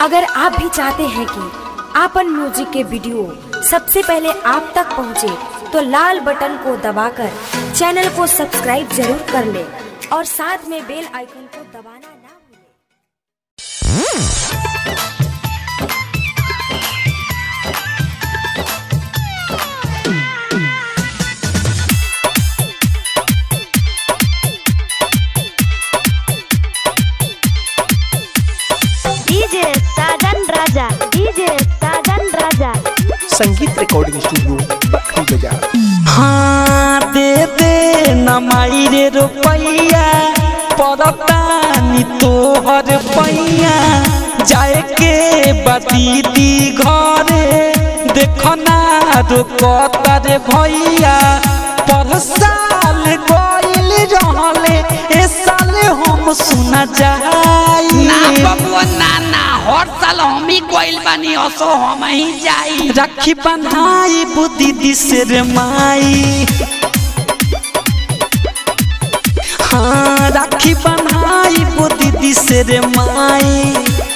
अगर आप भी चाहते हैं कि आपन म्यूजिक के वीडियो सबसे पहले आप तक पहुंचे, तो लाल बटन को दबाकर चैनल को सब्सक्राइब जरूर कर ले और साथ में बेल आइकन को दबाना ना भूलें। डीजे साजन राजा डीजे साजन राजा संगीत रिकॉर्डिंग स्टूडियो बखरी बाजार हाँ दे दे नमाई रे रुपैया परतानी तोहर पैया जाए के बदीदी घरे देखो ना रुकता रे भैया पर साल गइल रहले ए साल हम सुना जाई ना बबुआ ना ना हर साल हम ही कोइल बानी असो हम ही जाई राखी बन्हाई बुद्धि दिसर माई हाँ राखी बन्हाई बुद्धि दिसर माई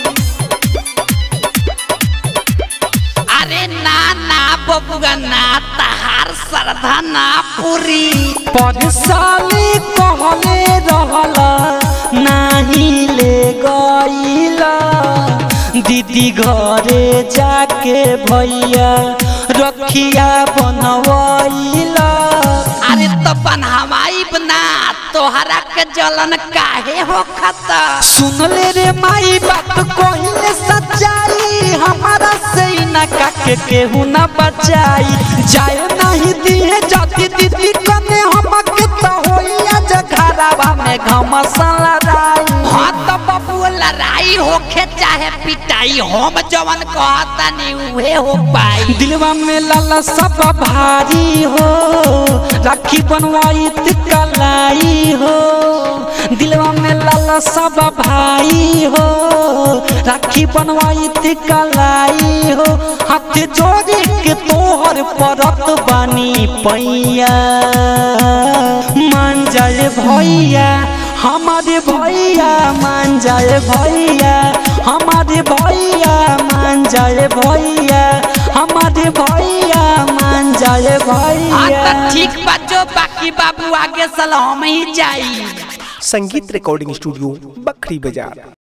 अरे ना ना बबुआ ना तहार श्रद्धा ना पूरी पर साले कहले रहला नाही ले गईला दीदी घरे जाके भैया रखिया बनवैला अरे तो बनहवाई बना तोहरा के जलन काहे हो खता सुन ले रे माई बात कहिले सच्चाई हमारा से न काके केहू न बचाई जाए नहीं दिए जाति दीदी कने हमके तो होइया जघरावा में घमसला राई हाँ तो बबुआ लड़ाई होखे चाहे पिटाई हम जवन कहता नहीं उहे हो पाई दिलवा में लाला सब भारी हो राखी बनवाई कलाई हो दिलवा में लाला सब भाई हो राखी बनवाई कलाई हो हाथ जोड़े के तोहर परत बानी पैया मान जाए भैया हमारे भैया मान जाए भैया हमारे भैया मान जाए भैया हमारे भैया मान जाए हाँ भैया तो ठीक बा जो बाकी बाबू आगे साल हम ही जाई संगीत रिकॉर्डिंग स्टूडियो बखरी बाजार